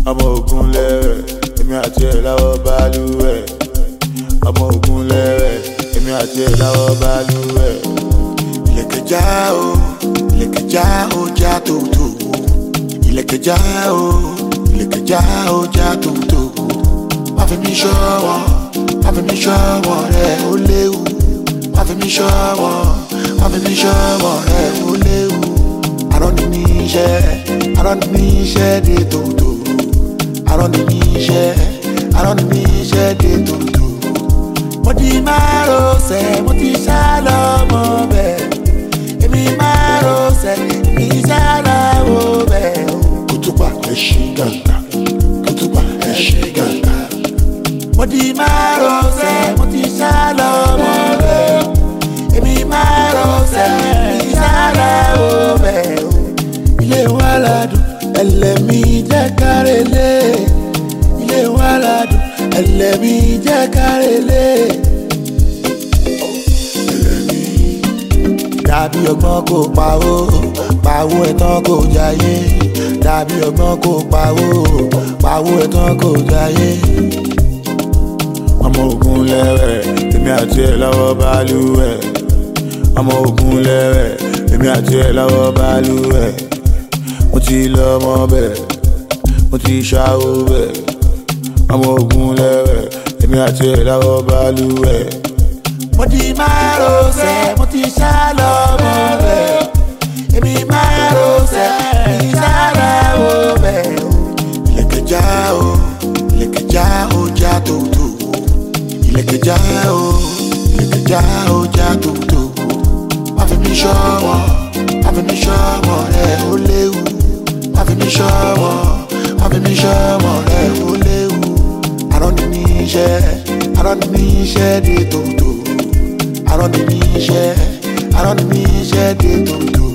ọmọ ogun lẹ́rẹ̀ èmi àti ẹ̀ láwọ́ balùwẹ̀ ọmọ ogun lẹ́rẹ̀ èmi àti ẹ̀ láwọ́ balùwẹ̀ ìlẹ̀kẹ̀já o ìlẹ̀kẹ̀já o já tòótò ìlẹ̀kẹ̀já o ìlẹ̀kẹ̀já o já tòótò má fi mí ṣọ́wọ́ má fi mí ṣọ́wọ́ rẹ̀ ó léwu má fi mí ṣọ́wọ́ má fi mí ṣọ́wọ́ rẹ̀ ó léwu àrọ́ ni mí iṣẹ́ àrọ́ ni mí iṣẹ́ dé tòótò àrọ́ ni mí iṣẹ́ àrọ́ ni mí iṣẹ́ dé tòótò mo ti máa rọṣẹ̀ mo ti sá lọ́mọ bẹ́ẹ̀ èmi máa rọṣẹ̀ mi sá lọ́wọ́ bẹ́ẹ̀ kùtùpà ẹ̀ ṣí gàgà kùtùpà ẹ̀ ṣí gàgà mo ti máa rọṣẹ̀ mo ti sá lọ́mọ bẹ́ẹ̀ èmi máa rọṣẹ̀ mi sá lọ́wọ́ bẹ́ẹ̀ ilé wa ládùn ẹlẹ́mí jẹ́ kárẹ́lẹ́ ilé wa ládùn ẹlẹ́mí jẹ́ kárẹ́lẹ́. dàbí ọgbọ́n kò pawó pawó ẹ̀tàn kò jayé dàbí ọgbọ́n kò pawó pawó ẹ̀tàn kò jayé. ọmọ ogun lẹ́rẹ̀ èmi àti ẹ̀ lọ́wọ́ balùwẹ̀ ọmọ ogun lẹ́rẹ̀ èmi àti ẹ̀ lọ́wọ́ balùwẹ̀ mo ti lọ ọmọ bẹ́ẹ̀ mo ti ṣàwó bẹ́ẹ̀ ọmọ ogun lẹ́rẹ̀ èmi àti ẹ̀ lọ́wọ́ balùwẹ̀ mo ti máa rọṣẹ̀ mo ti sá lọ́mọ bẹ́ẹ̀ èmi máa rọṣẹ̀ mi sá lọ́wọ́ bẹ́ẹ̀ o. ìlẹ̀kẹ̀já o ìlẹ̀kẹ̀já o já tòótò ìlẹ̀kẹ̀já o ìlẹ̀kẹ̀já o já tòótò má fi mí ṣọ́wọ́ má fi mí ṣọ́wọ́ rẹ̀ ó léwu má fi mí ṣọ́wọ́ má fi mí ṣọ́wọ́ rẹ̀ ó léwu àrọ́ ni mí iṣẹ́ àrọ́ ni mí iṣẹ́ dé tòótò àrọ́ ni mí iṣẹ́ àrọ́ ni mí iṣẹ́ dé tòótò